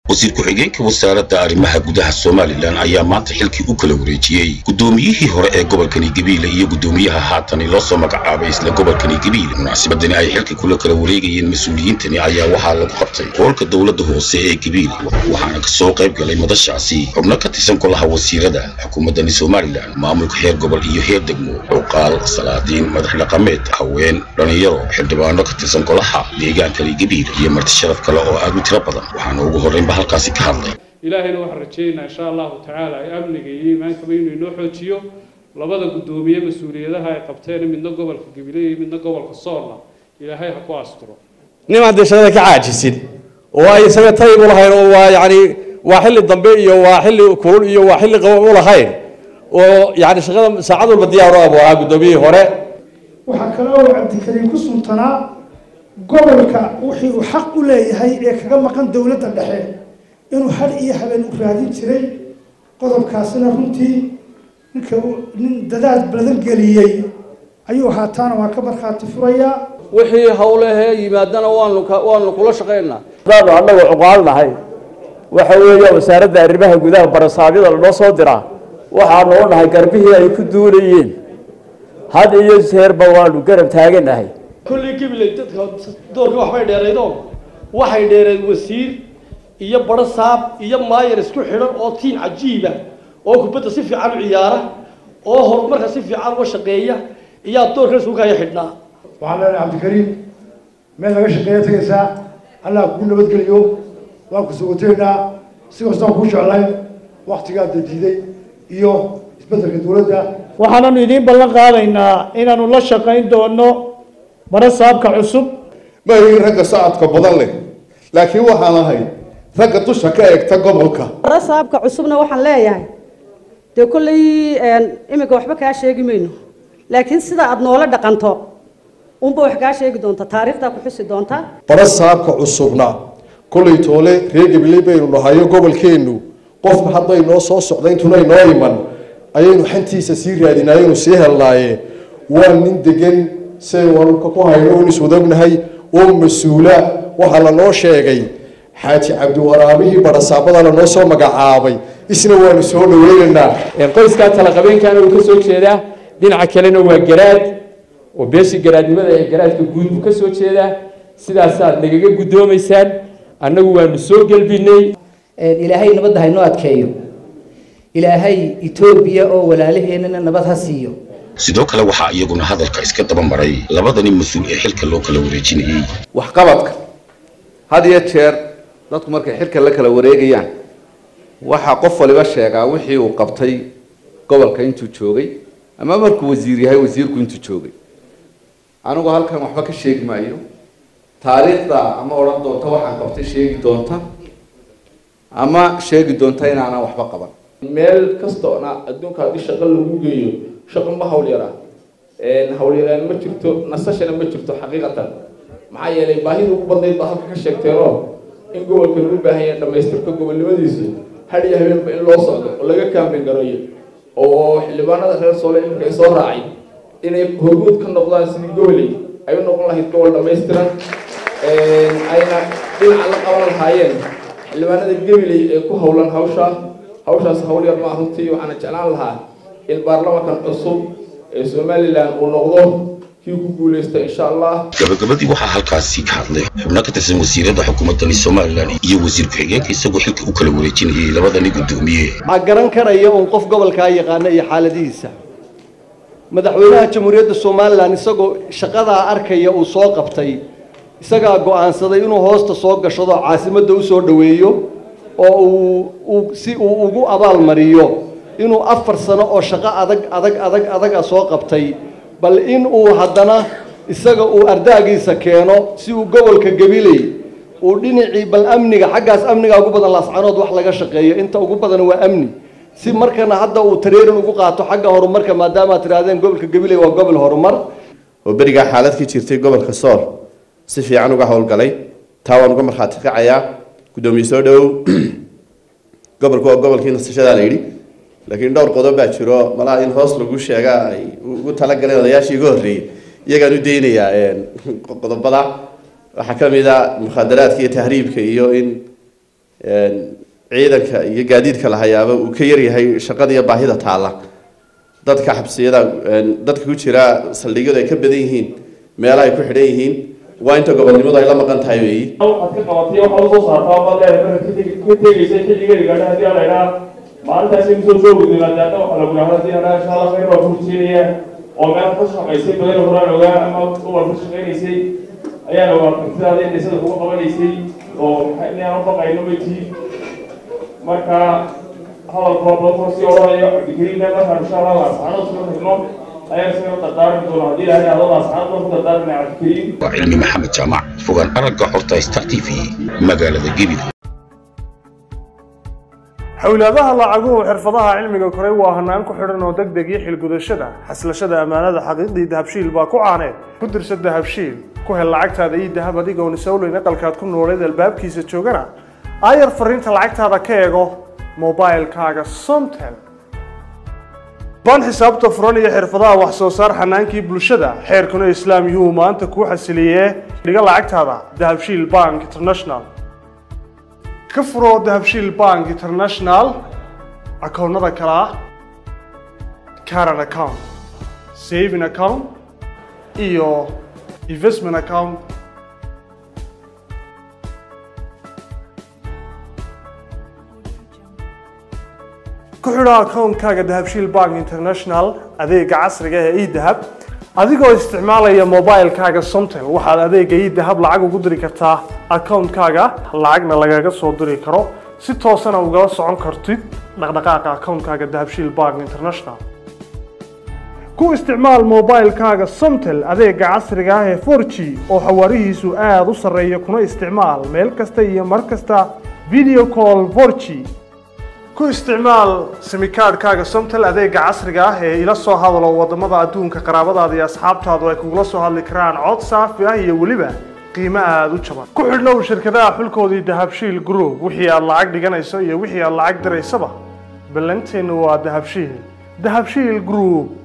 wasiir ku-xigeenka wasaaradda arrimaha gudaha somalilan ayaa maanta xilkii u kala wareejiyey guddoomiyihii hore ee gobolkani gabiile iyo guddoomiyaha haatani loo soo magacaabay isla gobolkani gabiile munaasabadani ay xilka kula kala wareegayeen mas-uuliyiintani ayaa waxaa lagu qabtay hoolka dowladda hoose ee gabiile waxaana kasoo qayb galay madashaasi xubno ka tirsan golaha wasiirada xukuumaddani somalilan maamulka heer gobol iyo heer degmo cuqaal salaadiin madax dhaqameed haween dhallinyaro xildhibaano ka tirsan golaha deegaankani gabiile iyo marti sharaf kale oo aad u tiro badan waxaana ugu horreynba halkaasi ka hadlay ilaahayna waxaan rajaynaynaa insha allahu tacaala amniga iyo iimaankaba inuu inoo xoojiyo labada guddoomiye mas-uuliyadaha ay qabteen midna gobolka gabiley iyo midna gobolka soolna ilaahay ha ku asturo nin aan dee shaqada ka caajisin oo ay isaga tayib u lahayn oo waa yacni waa xilli dambe iyo waa xilli kulul iyo waa xilli qabow u lahayn oo yacni shaqada saacad walba diyaar u ah buu ahaa guddoomiyihii hore waxaa kale oo cabdikariim ku suntanaa gobolka wixii uu xaq u leeyahay ee kaga maqan dowladda dhexe inuu had iyo habeen u raadin jiray qodobkaasina runtii ninka nin dadaad badan geliyey ayuu haataana waa ka markhaati furayaa wixii hawlahee yimaadana waanu waanu kula shaqaynaa haddaanu annagu cuqaal nahay waxa weeya wasaaradda arrimaha gudaha barasaabyada lanoo soo diraa waxaanu u nahay garbihii ay ku duulayeen had iyo jeerba waanu garab taaganahay kolley gabiley dadka doorka waxbay dheeraydo waxay dheereed wasiir iyo baro saab iyo maayar isku xidhan oo tiin cajiiba oo kubadda si fiican u ciyaara oo horumarka si fiican uga shaqeeya iyaa doorkan isugu kaya xidhnaa waxaan leenahay cabdikariim meel laga shaqeeya tegaysaa allah kuu nabadgeliyo waan ku sugoteynaa si kastaan kuu jeclayn waktigaad diiday iyo isbeddelka dowladda waxaananu idiin ballan qaadaynaa inaanu la shaqayn doono bara saabka cusub ma ihin ragga socodka badan leh laakiin waxaan ahay ragga dusha ka eegta gobolka bara saabka cusubna waxaan leeyahay dee kolley iminka waxba kaa sheegi mayno laakiin sida aada noola dhaqanto unba wax kaa sheegi doonta taariikhdaa ku xusi doonta bara saabka cusubna kollay toole reer gabiley baynu nahayo gobolkeennu qofka hadday noo soo socda intunay noo iman ayaynu xantiisa sii raadinayenu sii helnaaye waa nin degan say wararka ku hayno un iswadognahay oo mas-uula waxaa lanoo sheegay xaaji cabdiwaraabihii barasaabada lanoo soo magacaabay isna waanu soo dhaweynaynaa qoyskaa talaqabeenkaana uu ka soo jeedaa dhinaca kalena waa garaad oo beeshii garaadnimada ee garaadka guud buu ka soo jeedaa sidaasaad nagaga guddoomaysaan annagu waanu soo gelbinay ilaahay nabadda haynoo adkeeyo ilaahay etoobiya oo walaalaheenana nabad ha siiyo sidoo kale waxaa iyaguna hadalka iska daba maray labadani mas-uul ee xilka loo kala wareejinayey waxqabadka had iyo jeer dadku markay xilka la kala wareegayaan waxaa qof waliba sheegaa wixii uu qabtay gobolka intuu joogay ama markuu wasiir yahay wasiirku intuu joogay anigu halkan waxba ka sheegi maayo taariikhda ama odhan doonta waxaan qabtay sheegi doonta ama sheegi doonta inaanan waxba qaban meel kastoona adduunka haddii shaqo lagu geeyo shaqo ma hawl yaraa hawlyaraan ma jirto nasashana ma jirto xaqiiqatan maxaa yeelay baahida ugu badnayd baa halka ka sheegteenoo in gobolka lagu baahan yahay dhamaystirka gobolnimadiisu had iyo habeenba in loo socdo oo laga kaambin gareeyo oo xildhibaanada reer soole iminka ay soo raacay inay horguud ka noqdaan sidii goboley ay u noqon lahayd gobol dhamaystiran ayna dhinaca la qaban lahaayeen xildhibaanada gabiley ee ku howlan hawshaa hawshaas hawl yar maa runtii waxaana jeclaan lahaa in baarlamankan cusub ee somalilan uu noqdo kii ku guuleysta insha allah gabagabadii waxaa halkaasi ka hadlay xubno ka tirsan wasiirada xukuumaddani somalilan iyo wasiir ku-xigeenka isagoo xilka u kala wareejinayay labadani guddoomiye ma garan karaya uun qof gobolkaa yaqaana iyo xaaladihiisa madaxweynaha jamhuuriyadda somalilan isagoo shaqadaa arkaya uu soo qabtay isagaa go-aansaday inuu hoosta soo gashado caasimadda u soo dhoweeyo oo uu si uu ugu abaalmariyo inuu afar sano oo shaqo adag adag adag adaga soo qabtay bal in uu haddana isaga uu ardaagiisa keeno si uu gobolka gabiley uu dhinacii bal amniga xaggaas amniga ugu badan laascanood wax laga shaqeeyo inta ugu badan waa amni si markana hadda uu tareerin ugu qaato xagga horumarka maadaama aad tidhahdeen gobolka gabiley waa gobol horumar oo berigaa xaalad ka jirtay gobolka sool si fiican uga howlgalay taa waan uga markhaati kacayaa guddoomiye soo dhowow gobolku waa gobolkii nasashadaa la yidhi laakiin dhowr qodob baa jiro malaha in hoos lagu sheegaa ay ugu talagaleen odayaashii iga horreeyey iyagaan u daynayaa qodobada waxaa ka mid a mukhadaraadka iyo tahriibka iyo in ciidanka iyo gaadiidka la hayaaba uu ka yaryahay shaqada iyo baahida taalla dadka xabsiyada dadka ku jira saldhigyadu ay ka badan yihiin meelaha ay ku xidhan yihiin waa inta gobolnimadu ay la maqan tahay weeyi waxaad ka qabatay waxaad usoo saartaa baad leedahay marka ka tegaysay xilligeeda gaadha haddii aan la idhaa maalintaasi kusoo soo gudbay maadaama waxa lagu dhahda haddii aan insha allah khayr waa kursiinaya oo meel ka shaqaysay badan horaan ogaa ama gobol ka shaqaynaysay ayaana waa kartidaada in dhisada kuga qabanaysay oo inaan u baqayno wetii marka hadalka badan kula sii odhanayo cabdikariimna markaan insha allah asxaanada soo xigno ayaan isaga dardaarmi doona haddii ilaahay adada asxaanada ku dardaarmina cabdikariim waa cilmi maxamed jaamac fogaan aragga xorta star t v magaalada gebile xowlaadaha lacaguhu xirfadaha cilmiga koray waa hanaan ku xidhan oo degdeg iyo xilgudashada xaslashada ammaanada xaqiiqdii dahabshiil baa ku caaneed ku dirsa dahabshiil ku hel lacagtaada iyo dahab adigoon isowleyn aqalkaad ku nooleed albaabkiisa joogana aayar fariinta lacagtaada ka eego mobilkaaga somtel baan xisaabta furan iyo xirfadaha wax soo saar xanaankii bulshada xeerkuna islaam yuhu maanta kuu xasiliyee dhiga lacagtaada dahabshiil bank international ka furo dahabshiil bank international akoonnada kale ah caran account saving account iyo investment account ku xidho akoonkaaga dahabshiil bank international adeega casriga ee edahab adigoo isticmaalaya mobilkaaga somtel waxaad adeega edahab lacag ugu diri kartaa akoonkaaga lacagna lagaga soo diri karo si toosana ugala socon kartid dhaqdhaqaaqa akoonkaaga dahabshiil bank international ku isticmaal mobilkaaga somtel adeega casriga ah ee 4g oo xawaarihiisu aada u sarreeya kuna isticmaal meel kasta iyo mar kasta video call 4g ku isticmaal simikaadhkaaga somtel adeega casriga ah ee ila soo hadalo wadamada adduunka qaraabadaada iyo asxaabtaadu ay kugula soo hadli karaan cod saafi ah iyo weliba qiimo aada u jaban ku xidhnow shirkadaha xulkoodii dahabshiil group wixii aad lacag dhiganayso iyo wixii aad lacag diraysaba ballanteennu waa dahabshiil dahabshiil group